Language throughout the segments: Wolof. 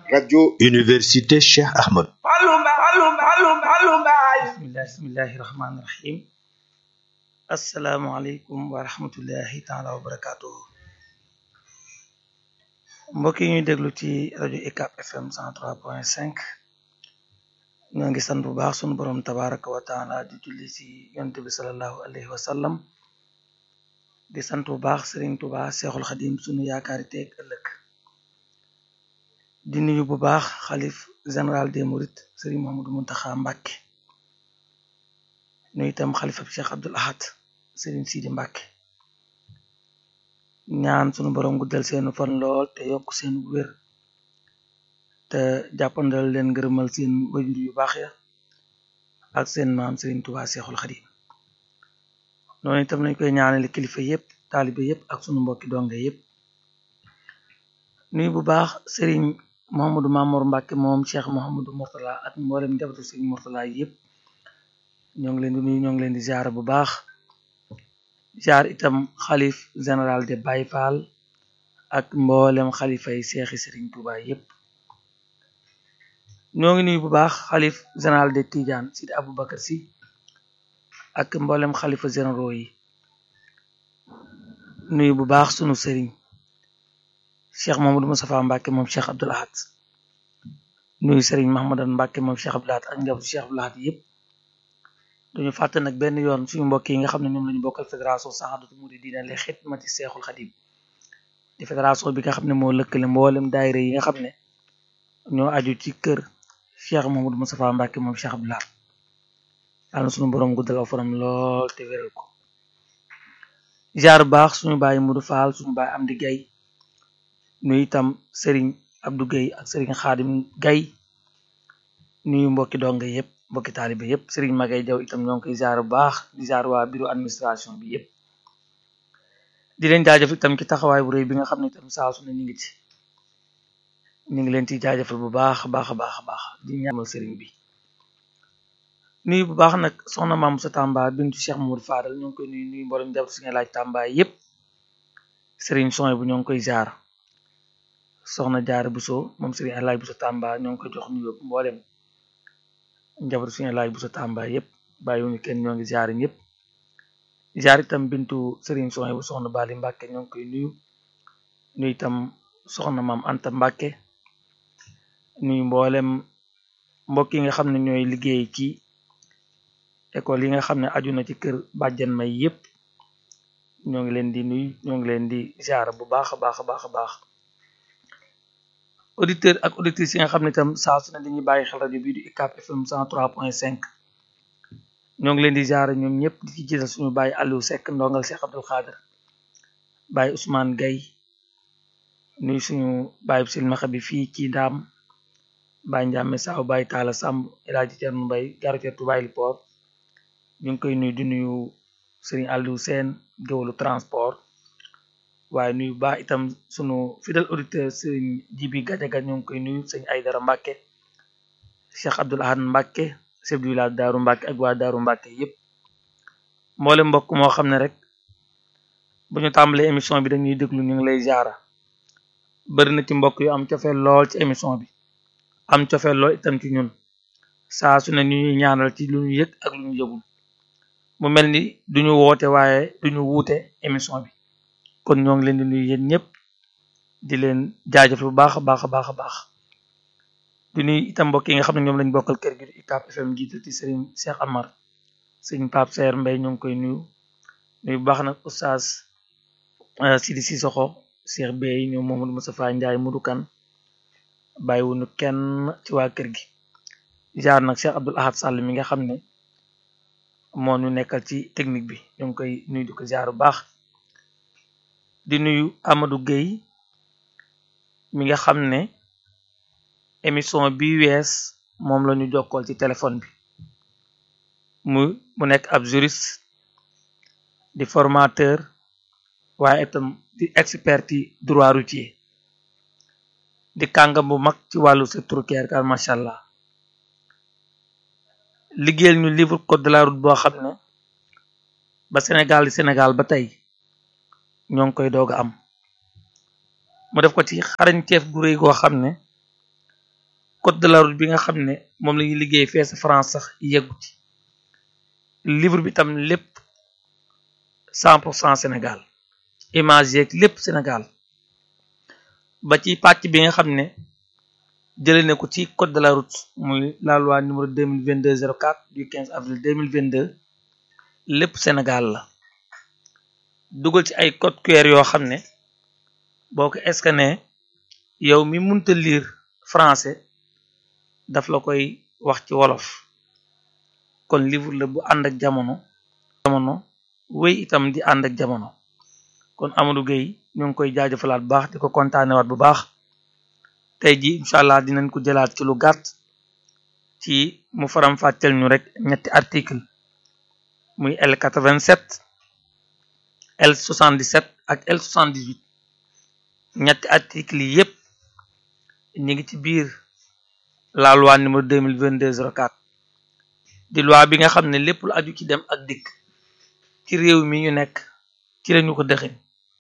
rajo Université Cheikh Ahmad bismillahi bismillahi rahmaani rahim asalaamualeykum wa rahmatullahi taala wa barakatuhu mbokk yi ñuy déglu ci rajo UCAB FM 103.5 ñoo ngi sant bu baax sunu borom tabaraka wa taala di julli ci yonent bi salallahu alayhi wa sallam di sant bu baax Serigne Touba Seexul Xadim sunu yaakaari teeg ëllëg di nuyu bu baax xalif général des Mourides Serigne Mouhamadou Mountakha Mbacké nuyu itam xalifa bi Cheikh Abdoul Ahad Serigne Sidi Mbacké ñaan sunu borom guddal seenu fan lool te yokk seen wér te jàppandal leen ngërëmal seen wajur yu baax ya ak seen maam Serigne Touba Seexul Xadim noonu itam nañ koy ñaanale kilifa yépp taalibe yépp ak sunu mbokki donge yépp nuyu bu baax Serigne Mouhamadou Mamour Mbacké moom Cheikh Mouhamadou Mourtala ak mboolem njabootu Serigne Mourtala yépp ñoo ngi leen di nuyu ñoo ngi leen di ziar bu baax ziar itam xalif général de Baye Fall ak mboolem xalifa yi seexi Serigne Touba yépp ñoo ngi nuyu bu baax xalif général de Tidiane Sidi Aboubacar Sy ak mboolem xalifa généraux yi nuyu bu baax sunu sëriñ cheikh Mamadou Moustapha Mbacké moom cheikh Abdoul Ahad nuyu sëriñ Mahamadan Mbacké moom cheikh Abdoul Ahad ak njabootu cheikh Abdoul Ahad yépp duñu fàtte nag benn yoon suñu mbokk yi nga xam ne ñoom lañu bokkal fédération Sahadatu Mouridina li xidmati seexul xadim di fédération bi nga xam ne moo lëkkale mboolem daayira yi nga xam ne ñoo aju ci kër cheikh Mamadou Moustapha Mbacké moom cheikh Abdoul Ahad yàlla na suñu borom guddal aw fanam lool te wéral ko jaar baax suñu bàyyi Mudu Faal suñu bàyyi Amdi Gay nuyu itam Serigne Abdou Gay ak Serigne Xaadim Gay nuyu mbokki donga yépp mbokki taalibe yépp Serigne Magay Jaw itam ñoo ngi koy jaar bu baax di jaar waa bureau administration bi yépp di leen jaajëf itam ci taxawaay bu rëy bi nga xam ne itam saa su ne ñu ngi ci ñu ngi leen ci jaajëfal bu baax a baax a baax a baax di ñaamal Serigne bi nuyu bu baax nag soxna maam sa Tamba bintu Cheikh Mamadou Fadal ñoo ngi koy nuyu nuyu mboolem jàpp si nga laaj Tamba yépp Serigne Soy bu ñoo ngi koy jaar soxna Jaara Buso moom Serigne Alaaj Buso Tamba ñoo ngi koy jox nuyu mboolem njaboot si nga laaj Buso Tamba yépp bàyyiwuñu kenn ñoo ngi jaar ñëpp jaar itam bintu Serigne Soy bu soxna Bali Mbàkke ñoo ngi koy nuyu nuyu itam soxna maam Anta Mbàkke nuyu mboolem mbokk yi nga xam ne ñooy liggéey ci école yi nga xam ne aju na ci kër bàjjan may yépp ñoo ngi leen di nuyu ñoo ngi leen di ziar bu baax a baax a baax a baax auditeur ak auditrices yi nga xam ne itam saa su ne dañuy bàyyi xel rajo bii di UCAB FM 103.5 ñoo ngi leen di ziar ñoom ñëpp di ci jiital suñu bàyyi Aliou Seck ndongal Cheikh Abdoul Khader bàyyi Ousmane Gaye nuyu suñu bàyyi silmaxa bi fii ci ndaam bàyyi Ndiame Saw bàyyi Talla Samb El Hadji Thierno Mbaye garateer Touba Port ñu ngi koy nuyu di nuyu Serigne Aliou Sène géwalu transport waaye nuyu baax itam sunu fidèle auditeur Serigne Jibi Gajaga ñu ngi koy nuyu sëñ Aydara Mbàkke Cheikh Abdoul Ahad Mbàkke chef du village Daaru Mbàkke ak waa Daaru Mbàkke yépp mboole mbokk moo xam ne rek bu ñu tàmbalee émission bi dañuy déglu ñu ngi lay jaara bari na ci mbokk yu am cofeel lool ci émission bi am cofeel lool itam ci ñun saa su ne ñu ñuy ñaanal ci lu ñu yëg ak lu ñu yëgul mu mel ni duñu woote waaye duñu wuute émission bi kon ñoo ngi leen di nuyu yéen ñëpp di leen jaajëf bu baax a baax a baax a baax di nuyu itam mbokk yi nga xam ne ñoom lañ bokkal kër gi di UCAB FM jiital ci Serigne Cheikh Amar Serigne Pape Seer Mbay ñoo ngi koy nuyu nuyu bu baax nag oustaz Sidi Sissoko Cheikh Bey ñoom Mamadou Moustapha Ndiaye Mudu Kan bàyyiwuñu kenn ci waa kër gi jaar nag Cheikh Abdoul Ahad Sall mi nga xam ne moo ñu nekkal ci technique bi ñu ngi koy nuyu di ko jaar bu baax di nuyu Amadou Gueye mi nga xam ne émission bi wees moom la ñu jokkool ci téléphone bi mu mu nekk ab juriste di formateur waaye itam di expert ci droit routier di kàngam bu mag ci wàllu secteur routier car macha allah liggéeyal ñu livre code de la route boo xam ne ba Sénégal di Sénégal ba tey ñoo ngi koy doog a am mu def ko ci xarañteef gu réy goo xam ne code de la route bi nga xam ne moom la ñuy liggéey fee sa France sax yeggu ci livre bi tam lépp cent pour cent Sénégal image yeeg lépp Sénégal ba ci pàcc bi nga xam ne jëlee na ko ci code de la route muy la loi numéro 2022 04 du 15 avril 2022 lépp Sénégal la dugal ci ay code QR yoo xam ne boo ko scanné yow mi munta lire français daf la koy wax ci wolof kon livre la bu ànd ak jamono jamono wéy itam di ànd ak jamono kon Amadou Gueye ñu ngi koy jaajëfalaat bu baax di ko kontaanewaat bu baax tey ji incha allah dinañ ko jëlaat ci lu gàtt ci mu faram fàcceel ñu rek ñetti article muy L87 L77 ak L78 ñetti article yi yépp ñu ngi ci biir la loi numéro 2022 04 di loi bi nga xam ne lépp lu aju ci dem ak dikk ci réew mi ñu nekk ci lañu ko dëxin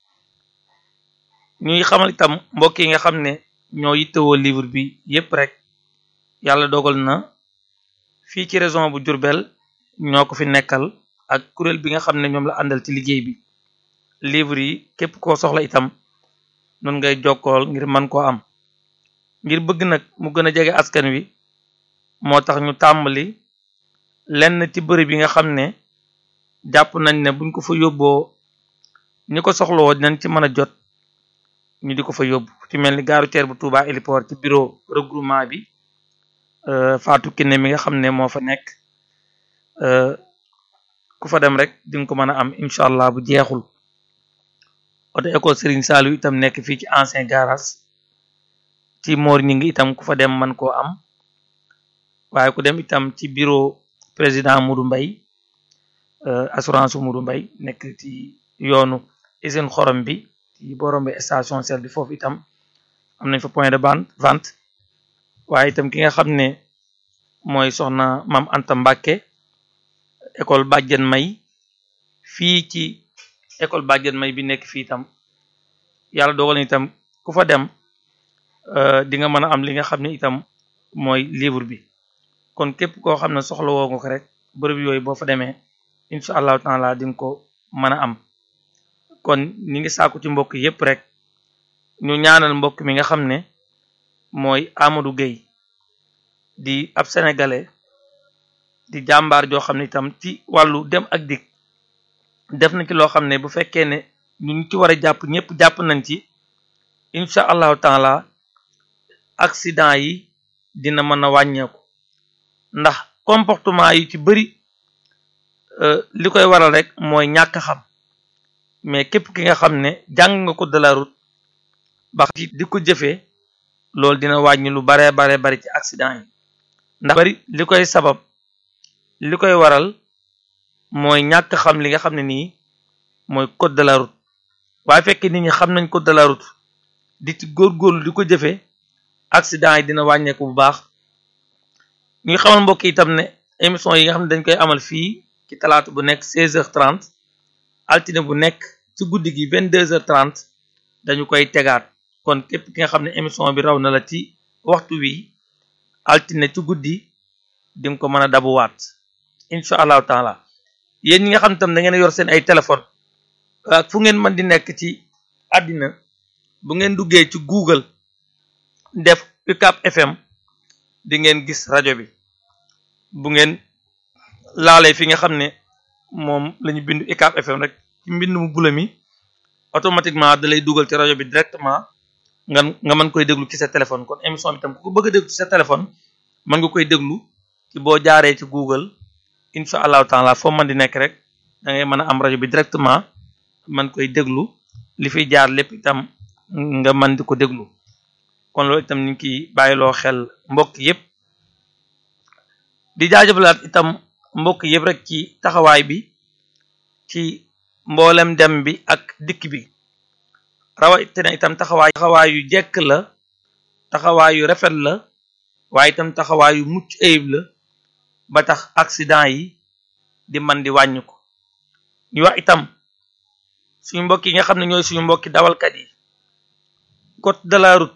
ñuy xamal itam mbokk yi nga xam ne ñoo yittewoo livre bi yépp rek yàlla dogal na fii ci région bu Diourbel ñoo ko fi nekkal ak kuréel bi nga xam ne ñoom la àndal ci liggéey bi livre yi képp koo soxla itam nun ngay jokkool ngir mën koo am ngir bëgg nag mu gën a jege askan wi moo tax ñu tàmbali lenn ci bërëb yi nga xam ne jàpp nañ ne buñ ko fa yóbboo ñi ko soxlawoo dinañ ci mën a jot ñu di ko fa yóbbu ci mel ni gaaru teer bu Touba héliport ci bureau regroupement bi Fatou Kiné mi nga xam ne moo fa nekk ku fa dem rek di nga ko mën a am incha allah bu jeexul oto école Serigne Saliou itam nekk fii ci ancien garage ci moor ñi ngi itam ku fa dem man koo am waaye ku dem itam ci bureau président Modou Mbaye assurance Modou Mbaye nekk ci yoonu usine xorom bi ci borom bi station sel bi foofu itam am nañ fa point de vente waaye itam ki nga xam ne mooy soxna Mam Anta Mbàkke école Bàjjen May fii ci école Bàjjen May bi nekk fii itam yàlla dogal na itam ku fa dem di nga mën a am li nga xam ne itam mooy livre bi kon képp koo xam ne soxla woo nga ko rek bërëb yooyu boo fa demee incha allahu taala di nga ko mën a am kon ñi ngi sàkku ci mbokk yépp rek ñu ñaanal mbokk mi nga xam ne mooy Amadou Gueye di ab sénégalais di jàmbaar joo xam ne itam ci wàllu dem ak dikk def na ci loo xam ne bu fekkee ne ñu ci war a jàpp ñëpp jàpp nañ ci incha allahu taala accident yi dina mën a wàññeeku ndax comportement yi ci bëri li koy waral rek mooy ñàkk xam mais képp ki nga xam ne jàng nga ko de la route ba di ko jëfee loolu dina wàññi lu baree baree bari ci accident yi ndax bari li koy sabab li koy waral mooy ñàkk xam li nga xam ne nii mooy code de la route waaye fekk nit ñi xam nañ code de la route di ci góorgóorlu di ko jëfee accident yi dina wàññeeku bu baax ñuy xamal mbokk itam ne émission yi nga xam ne dañ koy amal fii ci talaata bu nekk 16h30 altine bu nekk ci guddi gi 22h30 dañu koy tegaat kon képp ki nga xam ne émission bi raw na la ci waxtu wi altine ci guddi di nga ko mën a dabuwaat incha allahu taala yéen ñi nga xam tam da ngeen yor seen ay téléphone ak fu ngeen mën di nekk ci àddina bu ngeen duggee ci Google def UCAB FM di ngeen gis rajo bi bu ngeen laalee fi nga xam ne moom la ñu bind UCAB FM rek ci mbind mu bula mi automatiquement da lay dugal ci rajo bi directement nga nga mën koy déglu ci sa téléphone kon émission bi tam ku ko bëgg a déglu ci sa téléphone mën nga koy déglu ci boo jaaree ci Google incha allahu taala foo mën di nekk rek da ngay mën a am rajo bi directement mën koy déglu li fiy jaar lépp itam nga mën di ko déglu kon loolu itam ñu ngi ciy bàyyiloo xel mbokk yépp di jaajëfalaat itam mbokk yépp rek ci taxawaay bi ci mboolem dem bi ak dikk bi rawatina itam taxawaay taxawaay yu jekk la taxawaay yu rafet la waaye itam taxawaay yu mucc ayib la ba tax accident yi di man di wàññi ko ñu wax itam suñu mbokk yi nga xam ne ñooy suñu mbokki dawalkat yi code de la route